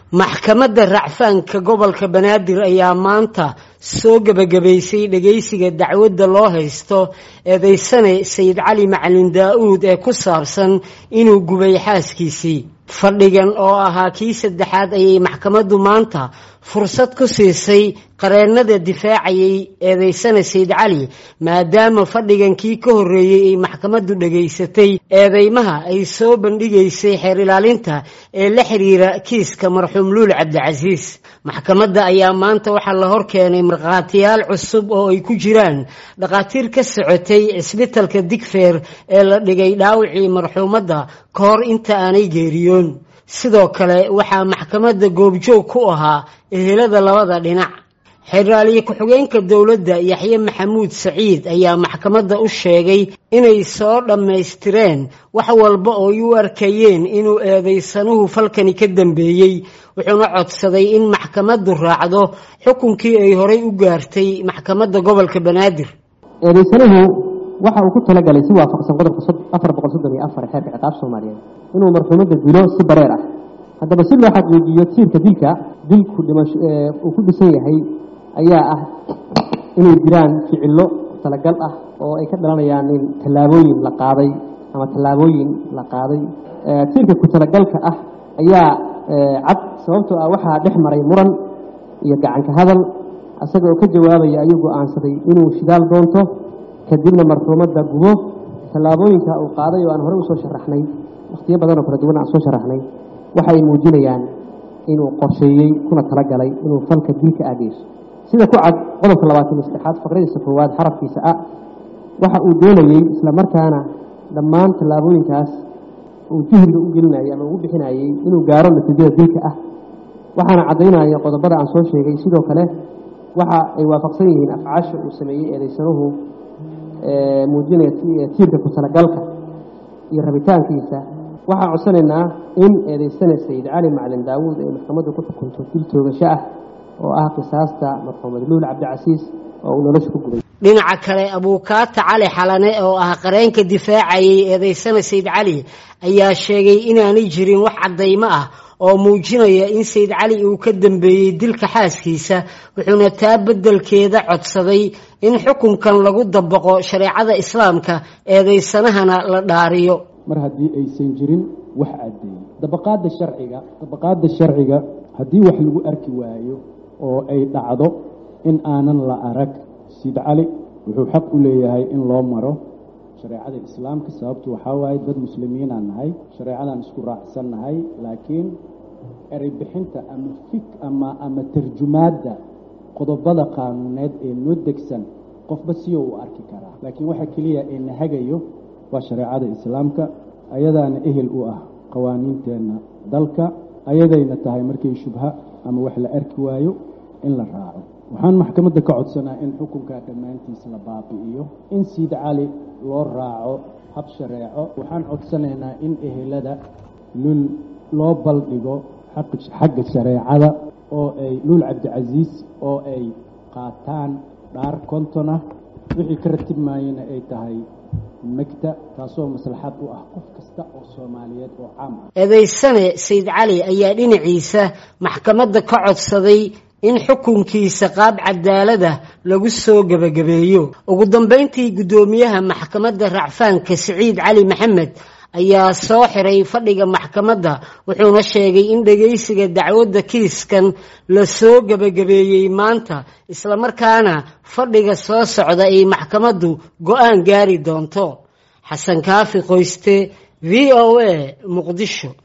maxkamadda racfaanka gobolka banaadir ayaa maanta soo gebagabaysay dhegaysiga dacwadda loo haysto eedeysane sayid cali macalin daa-uud ee ku saabsan inuu gubay xaaskiisii fadhigan oo ahaa kii saddexaad ayay maxkamaddu maanta fursad ku siisay qareennada difaacayay eedeysane sayid cali maadaama fadhigan kii ka horreeyey ay maxkamaddu dhegaysatay eedeymaha ay soo bandhigaysay xeer ilaalinta ee la xiriira kiiska marxuum luul cabdicasiis maxkamadda ayaa maanta waxaa la hor keenay markhaatiyaal cusub oo ay ku jiraan dhakhaatiir ka socotay cisbitalka digfeer ee la dhigay dhaawicii marxuumadda ka hor inta aanay geeriyoon sidoo kale waxaa maxkamadda goobjoog ku ahaa ehelada labada dhinac xeraaliye ku-xigeenka dowladda yaxye maxamuud saciid ayaa maxkamadda u sheegay inay soo dhammaystireen wax walba oo ay u arkayeen inuu eedaysanuhu falkani ka dambeeyey wuxuuna codsaday in maxkamaddu raacdo xukunkii ay horay u gaartay maxkamadda gobolka banaadir eedaysanuhu waxa uu ku talagalay si waafaqsan qodobka afar boqol soddon iyo afar xeerka ciqaab soomaaliyeed inuu marxuumadda dilo si bareer ah haddaba si loo xaqiijiyo tiirka dilka dilku uu ku dhisan yahay ayaa ah inay jiraan ficillo talagal ah oo ay ka dhalanayaan in tallaabooyin la qaaday ama tallaabooyin la qaaday tiirka ku talagalka ah ayaa cad sababtoo ah waxaa dhex maray muran iyo gacanka hadal isaga oo ka jawaabaya ayuu go-aansaday inuu shidaal doonto kadibna marxuumadda gubo tallaabooyinka uu qaaday oo aan horey usoo sharaxnay wakhtiyo badan oo kala duwan aan soo sharaxnay waxay muujinayaan inuu qorsheeyey kuna talagalay inuu falka dilka aageyso sida ku cad qodobka labaatan iyo saddexaad faqradiisa koowaad xarafkiisa a waxa uu doonayey isla markaana dhammaan tallaabooyinkaas uu jihriga u gelinayay ama ugu bixinayey inuu gaaro natiijada dilka ah waxaana caddaynaya qodobada aan soo sheegay sidoo kale waxa ay waafaqsan yihiin afcaasha uu sameeyey eedaysanuhu muujinaya tiirka ku talagalka iyo rabitaankiisa waxaan codsanaynaa in eedeysane sayid cali macalin daawuud ay maxkamaddu ku xukunto dil toogasho ah oo ah qisaasta marxuumad luul cabdicasiis oo uu nolosha ku gubay dhinaca kale abuukaata cali xalane oo ah qareenka difaacayay eedeysane sayid cali ayaa sheegay inaanay jirin wax caddaymo ah oo muujinaya in sayid cali uu ka dambeeyey dilka xaaskiisa wuxuuna taa beddelkeeda codsaday in xukunkan lagu dabaqo shareecada islaamka eedeysanahana la dhaariyo mar haddii aysan jirin wax caddeeyey dabaqaadda sharciga dabaqaadda sharciga haddii wax lagu arki waayo oo ay dhacdo in aanan la arag sayid cali wuxuu xaq u leeyahay in loo maro shareecada islaamka sababtu waxaa waaye dad muslimiinaan nahay shareecadaan isku raacsan nahay laakiin erey bixinta ama fik ama ama tarjumaadda qodobada qaanuuneed ee noo degsan qofba siyo uu arki karaa laakiin waxa keliya ee na hagayo waa shareecada islaamka ayadaana ehel u ah qawaaniinteenna dalka ayadayna tahay markay shubha ama wax la arki waayo in la raaco waxaan maxkamadda ka codsanaa in xukunkaa dhammaantiis la baabi'iyo in siid cali loo raaco hab shareeco waxaan codsanaynaa in ehelada lul loo baldhigo xagga shareecada oo ay luul cabdicasiis oo ay qaataan dhaar konton ah wixii ka ratib maayena ay tahay megta taasoo maslaxad u ah qof kasta oo soomaaliyeed oo caam ah eedeysane sayid cali ayaa dhinaciisa maxkamadda ka codsaday in xukunkiisa qaab cadaalada lagu soo gebagabeeyo ugu dambeyntii guddoomiyaha maxkamadda racfaanka siciid cali maxamed ayaa soo xiray fadhiga maxkamadda wuxuuna sheegay in dhegaysiga dacwadda kiiskan la soo gebagabeeyey maanta islamarkaana fadhiga soo socda ay maxkamaddu go-aan gaari doonto xasan kaafi qoyste v o a muqdisho